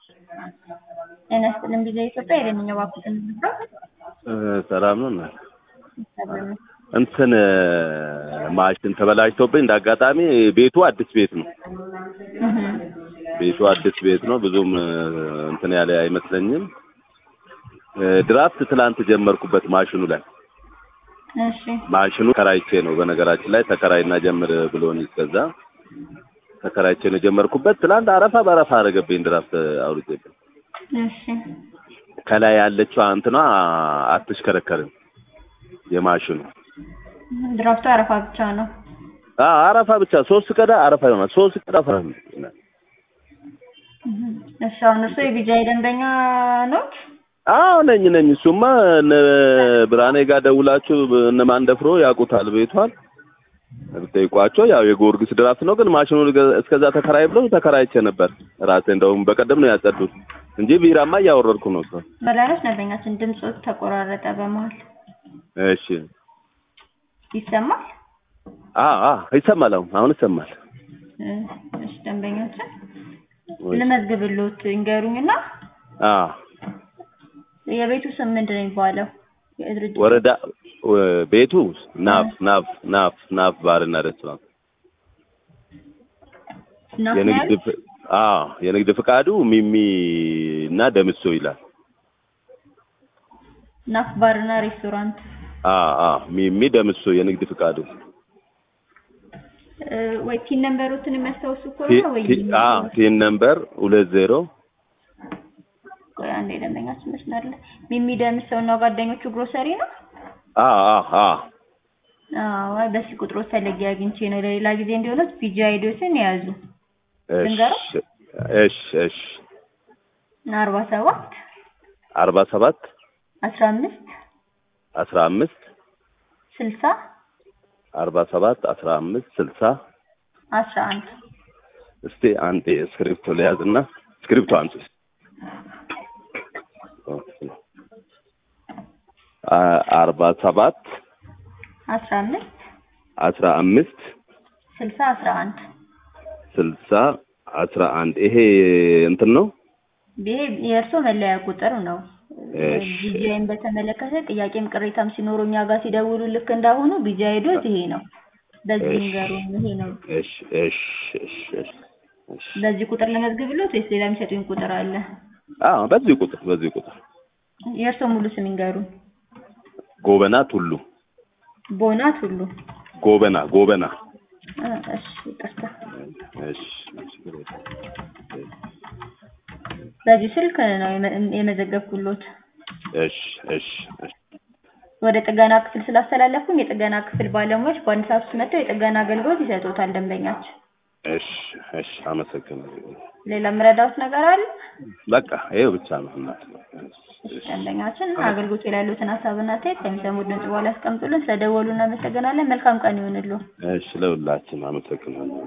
ጤና ይስጥልን ቪዛ ኢትዮጵያ የደንኛ ባኩትን ነው ሰላም ነው እናት እንትን ማሽን ተበላሽቶብኝ እንደ አጋጣሚ ቤቱ አዲስ ቤት ነው። ቤቱ አዲስ ቤት ነው። ብዙም እንትን ያለ አይመስለኝም። ድራፍት ትላንት ጀመርኩበት ማሽኑ ላይ እሺ ማሽኑ ተከራይቼ ነው። በነገራችን ላይ ተከራይና ጀምር ብሎኝ እስከዛ ተከራይቼ ነው የጀመርኩበት። ትላንት አረፋ በአረፋ አደረገብኝ ድራፍት አውርጄብኝ። እሺ ከላይ ያለችው እንትኗ አትሽከረከርም የማሽኑ ድራፍቱ አረፋ ብቻ ነው። አዎ አረፋ ብቻ ሶስት ቀዳ አረፋ ይሆናል። ሶስት ቀዳ አረፋ ይሆናል። እሺ አሁን እርሶ የቢጃይ ደንበኛ ኖት? አዎ ነኝ ነኝ። እሱማ እነ ብርሃኔ ጋር ደውላችሁ እነ ማንደፍሮ ያውቁታል ቤቷል ብጠይቋቸው ያው የጊዮርጊስ ድራፍት ነው። ግን ማሽኑ እስከዛ ተከራይ ብለው ተከራይቼ ነበር ራሴ። እንደውም በቀደም ነው ያጸዱት እንጂ ቢራማ እያወረድኩ ነው። ሰው መላኖች ደንበኛችን ድምፁ ተቆራረጠ በመሀል እሺ ይሰማል? አዎ አዎ ይሰማል። አሁን አሁን ይሰማል። እሺ ደንበኛችን ልመዝግብልዎት ይንገሩኝና አዎ የቤቱ ስም ምንድን ነው የሚባለው? የድርጅቱ ወረዳ ቤቱ ናፍ ናፍ ናፍ ናፍ ባርና ሬስቶራንት ናፍ ነው የንግድ ያሉት? ፍ- አዎ የንግድ ፍቃዱ ሚሚ እና ደምሶ ይላል። ናፍ ባርና ሬስቶራንት አዎ አዎ ሚሚ ደምሶ የንግድ ፍቃዱ እ፣ ወይ ቲን ነምበሮትን የሚያስታውሱ ቲ- ከሆነ ወይ ቲ- አዎ ቲን ነምበር ሁለት ዜሮ ቆይ አንዴ ደንበኛችን መስመር ላይ ሚሚ ደምሰው እና ጓደኞቹ ግሮሰሪ ነው። አዎ አዎ አዎ አዎ አይ በስልክ ቁጥሮ ፈለጊ አግኝቼ ነው። ለሌላ ጊዜ እንዲሆኑት ፒጂ አይዲዎስን የያዙ እሺ ልንገረው? እሺ እሺ አርባ ሰባት አርባ ሰባት አስራ አምስት አስራ አምስት ስልሳ አርባ ሰባት አስራ አምስት ስልሳ አስራ አንድ እስቲ አንዴ እስክሪፕቶ ለያዝና እስክሪፕቶ አንቺ አ- አርባ ሰባት አስራ አምስት አስራ አምስት ስልሳ አስራ አንድ ስልሳ አስራ አንድ ይሄ እንትን ነው። ይሄ የእርሶ መለያ ቁጥር ነው። እሺ። ቢጂአይን በተመለከተ ጥያቄም ቅሬታም ሲኖሩ እኛ ጋር ሲደውሉ ልክ እንዳሁኑ ቢጂአይ አይዲዎት ይሄ ነው። በዚህ እሺ። ንገሩን። ይሄ ነው። እሺ እሺ እሺ እሺ እሺ። በዚህ ቁጥር ለመዝግብሎት ወይስ ሌላ የሚሰጡኝ ቁጥር አለ? አዎ በዚህ ቁጥር በዚህ ቁጥር የእርሶ ሙሉ ስም ይንገሩን። ጎበና ቱሉ ቦናት ሁሉ ጎበና ጎበና እ፣ እሺ ይቅርታ። እሺ እሺ በዚህ ስልክ ነው የመ- የመዘገብኩሎት። እሺ እሺ እሺ ወደ ጥገና ክፍል ስላስተላለፍኩኝ የጥገና ክፍል ባለሙያዎች በአንድ ሰዓት ውስጥ መጥተው የጥገና አገልግሎት ይሰጡታል ደንበኛችን። እሺ እሺ አመሰግናለሁ። ሌላ የምረዳዎት ነገር አለ? በቃ ይሄው ብቻ ነው እናት። እሺ ደንበኛችን አገልግሎት ላይ ያሉትን ሀሳብና አስተያየት ከሚሰሙት ድምጽ በኋላ ያስቀምጡልን። ስለደወሉ እናመሰግናለን። መልካም ቀን ይሁንልዎ። እሺ ለሁላችን አመሰግናለሁ።